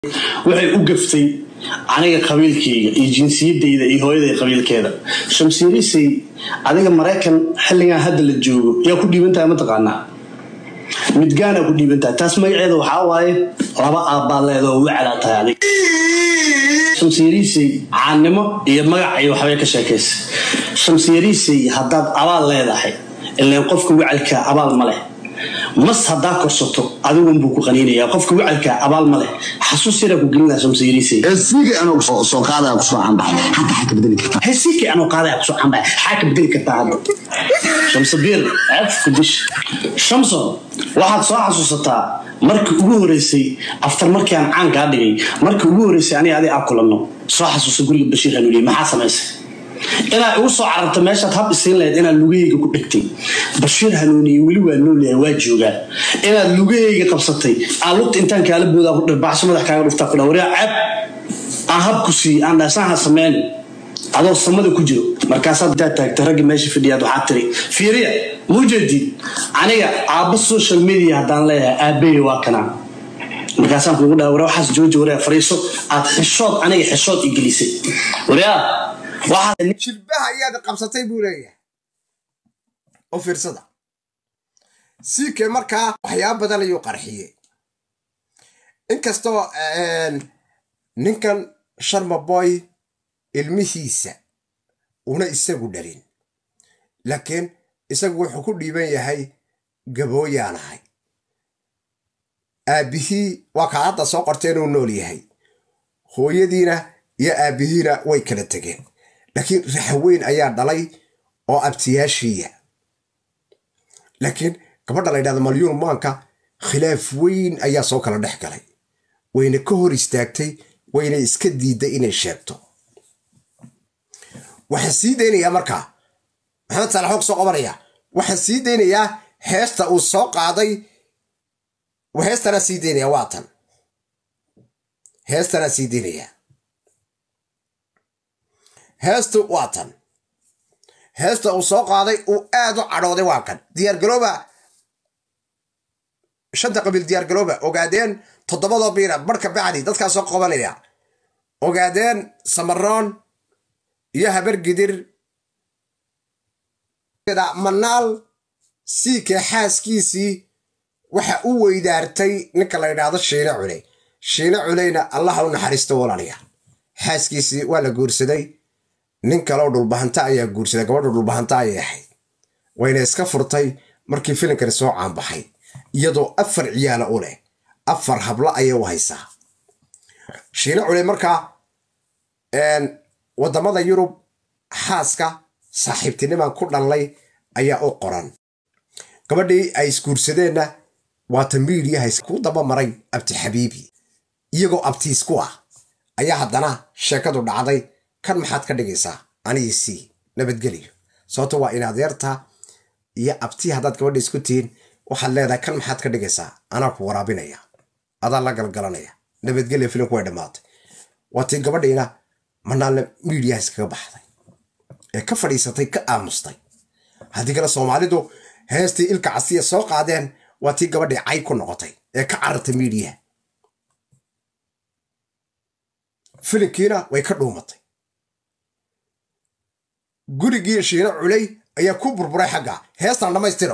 waxay u gaftay aniga qabiilkayga iyo jinsiyadayda iyo hooyaday qabiilkeeda shamsiirisay adiga maraykan xilligan hadda la joogo yaa ku dhiibantahay mataqaanaa midgaanaa ku dhiibantahay taas magaceeda waxaa waaye laba aabbaa leeda oo wacdaa tahay adig shamsiyarisay caannimo iyo magac iyo waxbay ka sheekaysa shamsiyarisay haddaad abaal leedahay ileen qofka wacalka abaal ma leh mas haddaa korsato adigunbuu ku qaniinaya qofka wacalka abaal ma leh xasuus yaraa ku gelinaa shamsiyarisay esiga anuu soo qaadaya kusoo canbaxay hadda xaa ka bedeli kartaa hesiikii anuu qaadaya kusoo canbaya xaa ka bedeli kartaa hadda shamsabiir ceebka dish shamson waxaad soo xasuusataa markii ugu horeysay aftar markii aan caan kaa dhigay markii ugu horeysay aniga adi aa kulanno soo xasuusa guriga bashiir hanuuniye maxaa samaysay inaad igu soo cararta meeshaad hab isiin lahayd inaad lugahayga ku dhegtay bashiir hanuuniye weli waa noolyahay waa joogaa inaad lugahayga qabsatay aan lugta intaan kaala boodaa ku dhirbaxsho madax kaaga dhuftaa ku dha waryaa ceeb aan habku siiye aan dhaasaha sameyn adoo samada ku jiro markaasaad intaad taagtay raggi meesha fadhiyaad waxaa tiri fiiriya mujeedid aniga aabba social media haddaan leeyahay aabbaye waa kanaa markaasaan kuugu dhaha ware waxaas jooji waryaa fariiso aad xishood aniga xishood i gelisay waryaa waxaad jilbaha ayaad qabsatay buu leeyahay oo fiirsada siike markaa waxyaaba badan ayuu qarxiyey inkastoo ninkan sharmaboy ilmihiisa una isagu dhalin laakiin isagu wuxuu ku dhiiban yahay gabooyaanahay aabbihii waa kaa hadda soo qortee inuu nool yahay hooyadiina iyo aabbihiina way kala tegeen laakiin raxweyn ayaa dhalay oo abtiyaashiiya laakiin gabadha la ydhahda malyuun maanka khilaaf weyn ayaa soo kala dhex galay wayna ka hor istaagtay wayna iska diidday inay sheegto waxaan sii daynayaa markaa maxamed saalax og soo qabanaya waxaan sii daynayaa heesta uu soo qaaday heestanaa sii daynaya waa tan heestanaa sii daynayaa heestu waa tan heesta uu soo qaaday uu aad u cadhooday waa kan diyaargarooba shanta qabiil diyaargarooba ogaadeen toddobadoo biira barhka bacdi dadkaa soo qabanaya ogaadeen samaroon iyo habar gidir manaal siike xaaskiisii waxa u weydaartay ninka la ydhaahdo shiine culey shiine culeyna allaha u naxariisto walaaliya xaaskiisii waa la guursaday nin kaleo dhulbahanta ayaa guursaday gabadha dhulbahanta ayay ahayd wayna iska furtay markii filimkani soo caanbaxay iyadoo afar ciyaala u leh afar hablo ayay u haysaa shiine culey markaa waddamada yurub xaaska saaxiibtiniman ku dhallay ayaa u qoran gabadhii ay isguursadeenna waata miidiyaha ku daba maray abti xabiibi iyagoo abtiis ku ah ayaa haddana sheekadu dhacday kan maxaad ka dhigaysaa anigi sii nabadgeliyo sababto waa in adeerta iyo abtii haddaad gabadha isku tihiin waxaad leedahay kan maxaad ka dhigaysaa anaa ku waraabinaya adaa la galgalanaya nabadgelya filimku way dhammaatay waa tii gabadhiina manaalna miidiyaha iskaga baxday ee ka fadhiisatay ka aamustay haddii kale soomaalidu heestii ilka casiya soo qaadeen waa tii gabadhii cay ku noqotay ee ka carartay miidiyaha filimkiina way ka dhuumatay gurigii shiino culey ayaa ku burburay xagga heestan dhammaystiro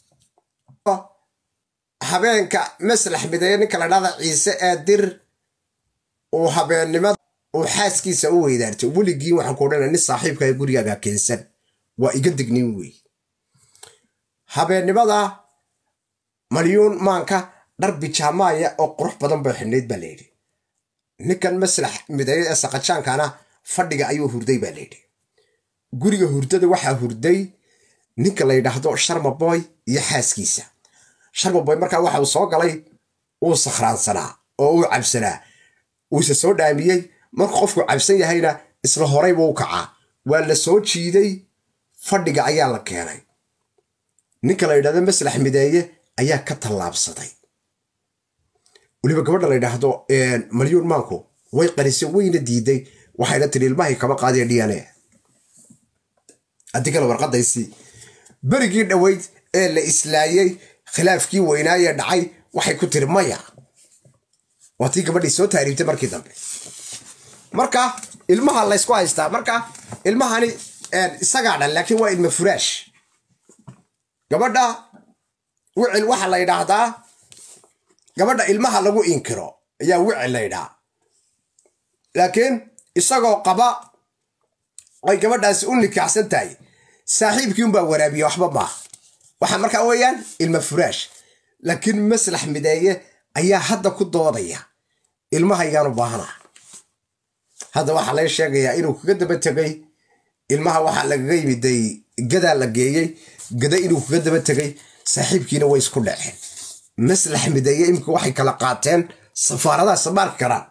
habeenka maslax mideeye ninka la dhahda ciise ee dir uu habeennimada uu xaaskiisa u weydaartay weligii waxaan ku odhanaya nin saaxiibka ee gurigaaga keensan waa iga dignin wey habeennimada malyuun maanka dhar bijaamaaya oo qurux badan bay xidhnayd baa layidhi ninkan maslax mideeye ee saqajaankana fadhiga ayuu hurday baa layidhi guriga hurdada waxaa hurday ninka la yidhaahdo sharmaboy iyo xaaskiisa sharmaboy markaa waxa uu soo galay uu sakhraansanaa oo uu cabsanaa uuse soo dhaamiyey markuu qofku cabsan yahayna isla horayba u kacaa waa la soo jiiday fadhiga ayaa la keenay ninka la yidhahdo maslax mideeye ayaa ka tallaabsaday weliba gabadha la yidhaahdo malyuun maanku way qarisay wayna diiday waxayna tiri ilmahay kama qaadaya d n a haddii kale warqadaysii berigii dhoweyd ee la islaayey khilaafkii weynaayee dhacay waxay ku tiri maya waa tii gabadhii soo taariibtay markii dambe marka ilmaha laysku haystaa marka ilmahani isagaa dhan laakiin waa ilma furaash gabadha wicil waxa la yidhaahdaa gabadha ilmaha lagu inkiro ayaa wicil la yidhaha laakiin isagoo qaba ay gabadhaasi u nikaaxsan tahay saaxiibkii unbaa waraabiye waxba maaha waxa markaa weeyaan ilma furaash laakiin maslax mideeye ayaa hadda ku doodaya ilmahaygaan u baahana hadda waxaa laga sheegayaa inuu kaga daba tegay ilmaha waxaa lagaga yimiday gadaa la geeyey gada inuu kaga daba tegay saaxiibkiina way isku dhaceen maslax mideeye imika waxay kala qaateen safaaradaha samaarki karaan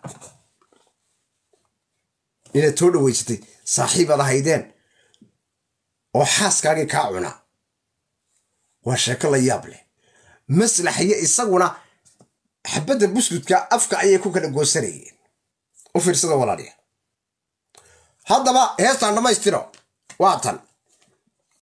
inaad soo dhaweysatay saaxiibaad ahaydeen oo xaaskaagii kaa cuna waa sheeko la yaab leh maslaxiyo isaguna xabadda buskudka afka ayay ku kala goosanayeen u fiirsada walaaliya haddaba heestaan dhammaystiro waa tan